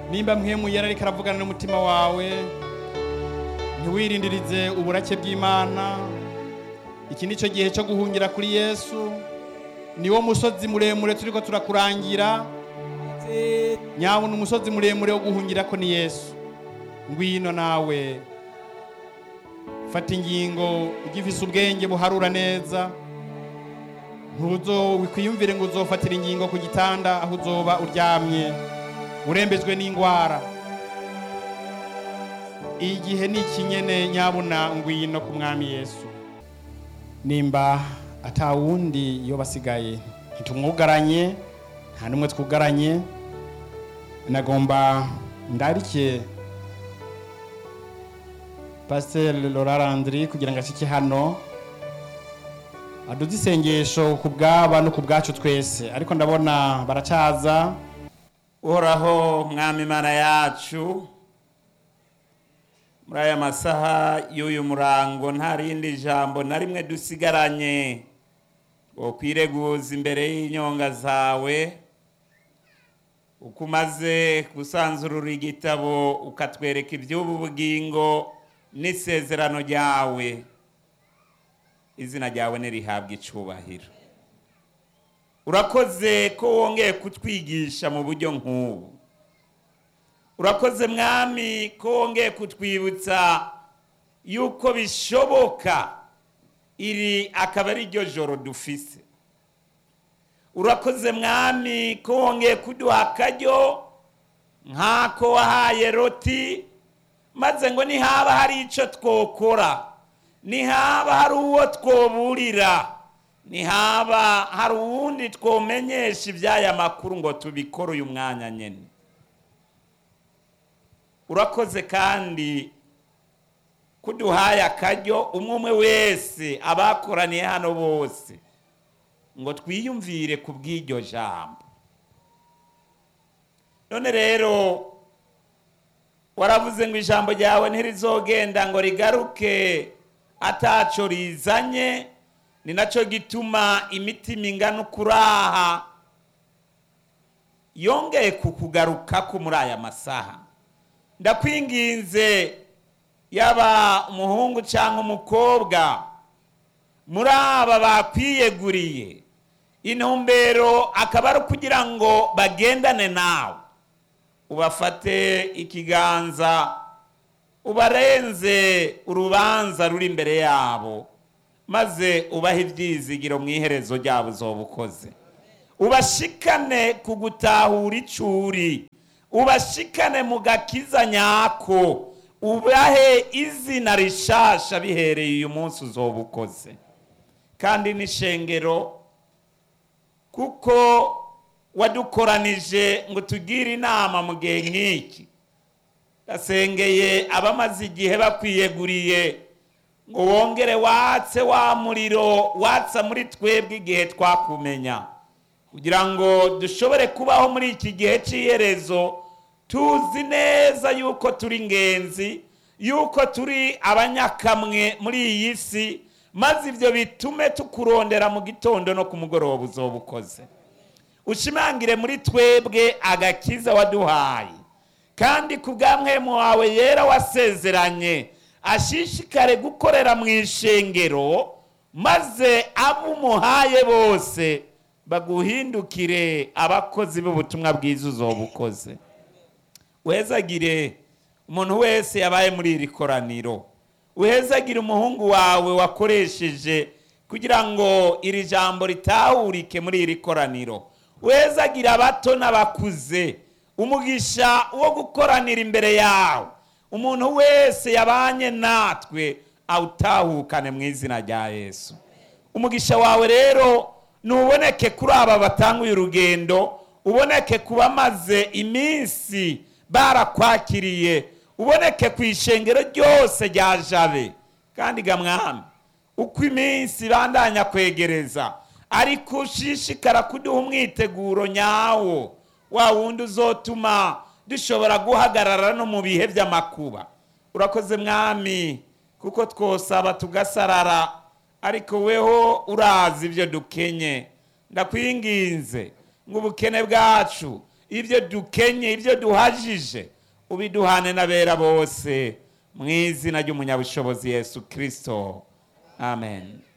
nimba mpemu yari ariko aravugana n'umutima wawe ntiwirindirize uburake bw'imana iki ni cyo gihe cyo guhungira kuri yesu niwo musozi muremure turiko turakurangira nyabona umusozi muremure wo guhungira ko ni yesu ngwino nawe fata ingingo ugifise ubwenge buharura neza ntuzo wikwiyumvire ngo uzofatira ingingo ku gitanda aho uzoba uryamye urembejwe n'indwara igihe ni ikinyene nyabuna ngwino ku mwami yesu nimba atawundi iyo basigaye ntitumwugaranye nta n'umwe twugaranye nagomba ndarike pasiteri Laura Landry kugira ngo ashike hano aduze isengesho ku bwaba no ku bwacu twese ariko ndabona baracaza uhoraho mwami imana yacu muri aya masaha y'uyu murango nta rindi jambo na rimwe dusigaranye ngo kwireguza imbere y'inyonga zawe uko umaze gusanzurura igitabo ukatwereka iby'ubu bugingo n'isezerano ryawe izina ryawe nirihabwa icubahiro urakoze ko wongeye kutwigisha mu buryo nk'ubu urakoze mwami ko wongeye kutwibutsa yuko bishoboka iri akaba ari ryo joro dufise urakoze mwami ko wongeye kuduha akaryo nk'ako wahaye roti maze ngo nihaba hari icyo twokora nihaba hari uwo twoburira nihaba hari uwundi twomenyesha iby'aya makuru ngo tubikore uyu mwanya nyine urakoze kandi kuduhaye akaryo umwe umwe wese abakoraniye hano bose ngo twiyumvire ku bw'iryo jambo none rero waravuze ngo ijambo ryawe ntirizogenda ngo rigaruke ataco rizanye ni nacyo gituma imitima ingana ukuraha yongeye kukugarukako muri aya masaha ndakwinginze yaba umuhungu cyangwa umukobwa muri aba bakwiyeguriye intumbero akaba ari ukugira ngo bagendane nawe ubafate ikiganza ubarenze urubanza ruri imbere yabo maze ubahe ibyizigiro mu iherezo ryabo uzoba ukoze ubashikane ku gutahura icuri ubashikane mu gakiza nyako ubahe izina rishasha bihereye uyu munsi uzoba ukoze kandi n'ishengero kuko wadukoranije ngo tugire inama mu gihe nk'iki gasengeye abamaze igihe bakwiyeguriye ngo wongere watse wa muriro watsa muri twebwe igihe twakumenya kugira ngo dushobore kubaho muri iki gihe cy'iherezo tuzi neza yuko turi ingenzi yuko turi abanyakamwe muri iyi si maze ibyo bitume tukurondera mu gitondo no ku mugoroba uzoba ukoze ushimangire muri twebwe agakiza waduhaye kandi ku bw'amwemu wawe yera wasezeranye ashishikare gukorera mu ishengero maze abo umuhaye bose baguhindukire abakozi b'ubutumwa bwiza uzoba ukoze wezagire umuntu wese yabaye muri iri koraniro wezagire umuhungu wawe wakoresheje kugira ngo iri jambo ritahurike muri iri koraniro wezagire abato n'abakuze umugisha wo gukoranira imbere yawe umuntu wese yabanye natwe awutahukane mu izina rya yesu umugisha wawe rero ntuboneke kuri aba batanguye urugendo uboneke ku bamaze iminsi barakwakiriye uboneke ku ishengero ryose rya jabe kandi gamwami uko iminsi bandanya kwegereza ariko ushishikara kuduha umwiteguro nyawo wa wundi uzotuma dushobora guhagarara no mu bihe by'amakuba urakoze mwami kuko twosaba tugasarara ariko weho urazi ibyo dukenye ndakwinginze ngo ubukene bwacu ibyo dukenye ibyo duhajije ubiduhane n'abera bose mu izina ry'umunyabushobozi yesu kirisito amen